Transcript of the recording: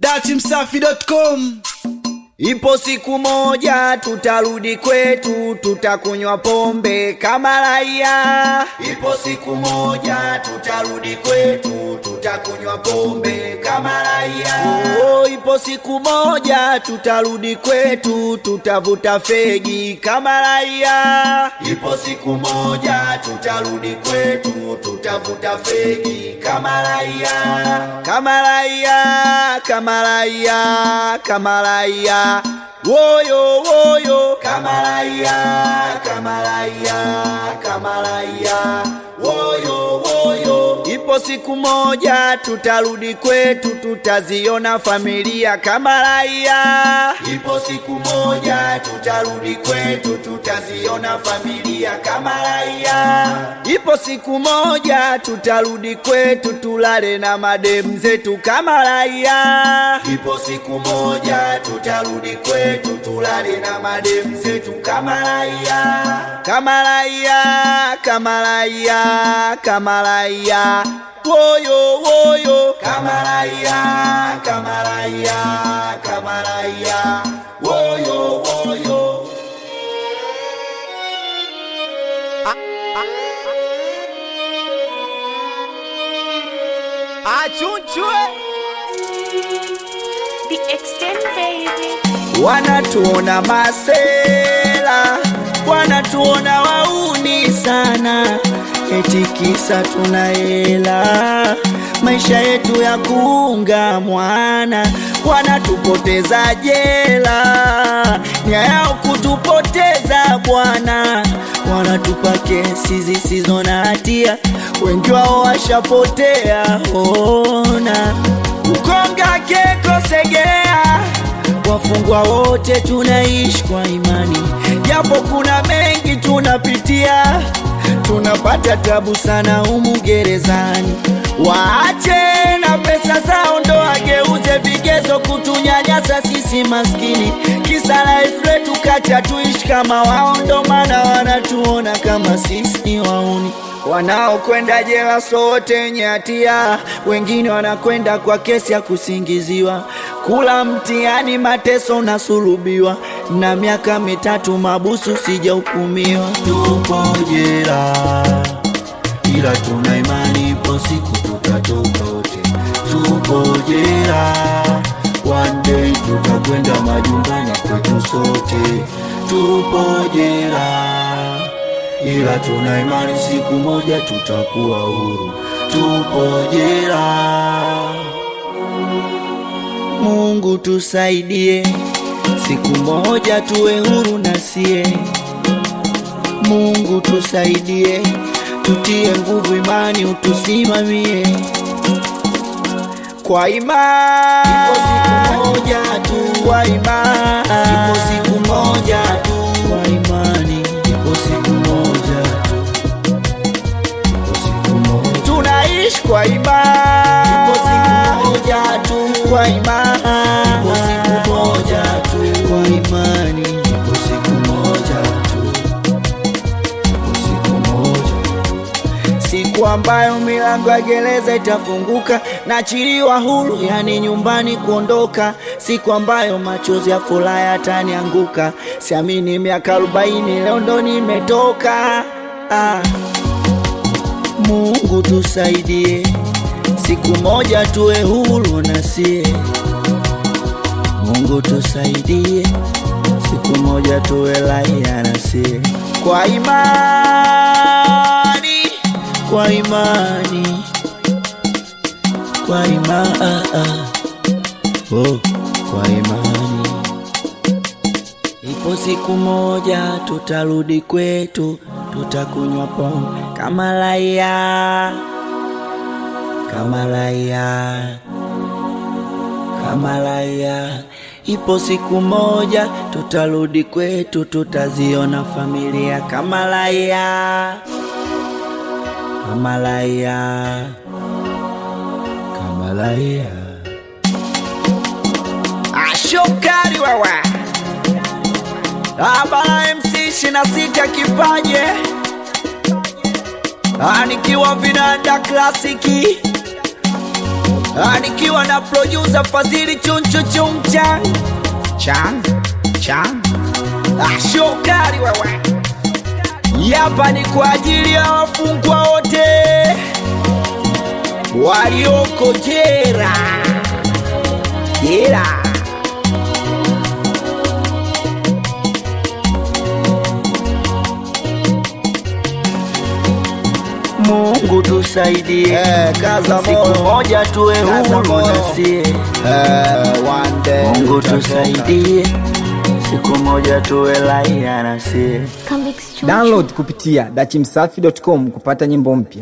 datimsafi.com Ipo siku moja tutarudi kwetu, tutakunywa pombe kama raia. Ipo siku moja tutarudi kwetu, tutakunywa pombe kama raia. Oh, ipo siku moja tutarudi kwetu, tutavuta fegi kama raia. Ipo siku moja tutarudi kwetu, tutavuta fegi kama raia, kama raia, kama raia, kama raia woyo woyo kamaraya kamaraya kamaraya woyo woyo ipo siku moja tutarudi kwetu tutaziona familia kamaraya ipo siku moja tutarudi kwetu tutaziona familia kamaraya ipo siku moja tutarudi kwetu tulale na madem zetu kamaraya ipo siku moja tutarudi kwetu tulale na madem zetu kama raia kama raia kama raia kama raia woyo woyo kama raia kama raia kama raia woyo woyo achunchwe The extent baby. wanatuona masela, wanatuona wauni sana, eti kisa tuna hela, maisha yetu ya kuunga mwana, wanatupoteza jela, nia yao kutupoteza bwana, wanatupa kesi zisizo na hatia, wengi wao washapotea, ona ukonga keko segea wafungwa wote tunaishi kwa imani, japo kuna mengi tunapitia, tunapata tabu sana humu gerezani. Waache na pesa zao ndo wageuze vigezo kutunyanyasa sisi maskini, kisa life letu kacha tuishi kama wao, ndo maana wanatuona kama sisi ni wauni wanaokwenda jela sote wenye hatia, wengine wanakwenda kwa kesi ya kusingiziwa, kula mtihani, mateso unasulubiwa, na miaka mitatu mabusu sijahukumiwa. Tupo jela, ila tuna imani ipo siku tutatoka wote. Tupo jela, one day tutakwenda majumbani kwetu sote. Tupo jela ila tuna imani siku moja tutakuwa huru. Tupo jela, Mungu tusaidie, siku moja tuwe huru na sie. Mungu tusaidie, tutie nguvu, imani utusimamie kwa imani. Ipo siku moja tu, kwa imani. Ipo siku moja tu, kwa imani. Ipo siku moja tu, ipo siku moja. Tunaishi kwa imani. Ipo siku moja tu, kwa imani. Ipo siku moja tu, kwa imani. Ipo siku moja tu, ipo siku moja siku ambayo milango ya gereza itafunguka nachiliwa huru, yani nyumbani kuondoka, siku ambayo machozi ya furaha yatanianguka. Siamini miaka arobaini leo ndo nimetoka. Ah, Mungu tusaidie, siku moja tuwe huru na sie. Mungu tusaidie, siku moja tuwe raia na sie, kwa imani, kwa imani, kwa imani, oh, kwa imani. Ipo siku moja tutarudi kwetu, tutakunywa pombe kama raia, kama raia kama raia. Ipo siku moja tutarudi kwetu, tutaziona familia kama raia, kama raia, kama raia. Ashokari wawa Abara MC ishirini na sita kipaje Ah, nikiwa vinanda klasiki Ah, nikiwa na producer Fadhili chunchu chuncha chan chan ah, shokari wewe Yapa ni kwa ajili ya wafungwa wote walioko jera jera. Mungu tusaidie, Eh, kaza siku moyo. moja tuwe Kaza huru moyo. nasie. Eh, one day Mungu utatoka. tusaidie, siku moja tuwe raia nasie. Convicts Chunchu. Download kupitia dachimsafi.com kupata nyimbo mpya.